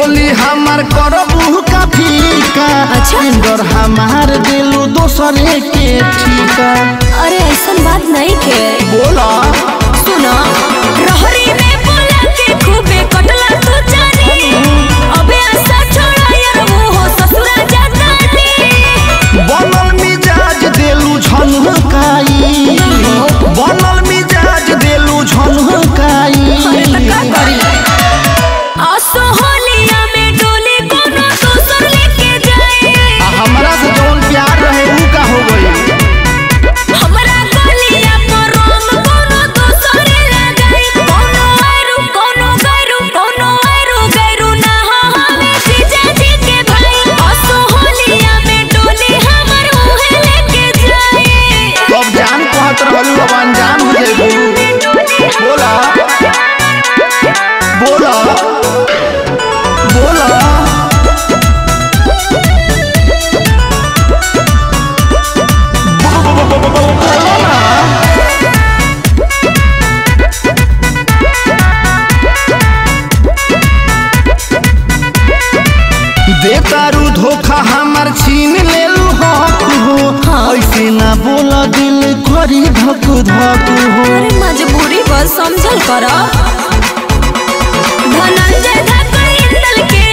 होली हमार करबू का फीका अच्छा। इंदर हमार दिलू दोसरे के ठीका अरे ऐसन बात नहीं के बोला सुनो रहरी में बोला के खूबे कटला तू जानी अबे आशा छोड़ा यार वो हो ससुरा जाता नी बनल मिजाज दिलू झनकाई बनल मिजाज दिलू झनकाई अरे त का करी आसो होलिया में डोली कोनो दोसर लेके जाए आ हमरा से जौन प्यार रहे ऊ का हो गई हमरा गलिया पर रंग कोनो दोसर लगाई कोनो आरू कोनो गैरू कोनो आरू गैरू ना हो हमें जीजा जी के भाई आसो होलिया में डोली हमर उहे लेके जाए अब जान कहत रहलू अब अनजान हो जेबू बोला बोला बोला बोला ना देतारू धोखा हमर छीन लेलू हक हो ऐसे ना बोला दिल करी धक धक हो अरे मजबूरी बस समझल कर धनंजय धकड़ इंदल के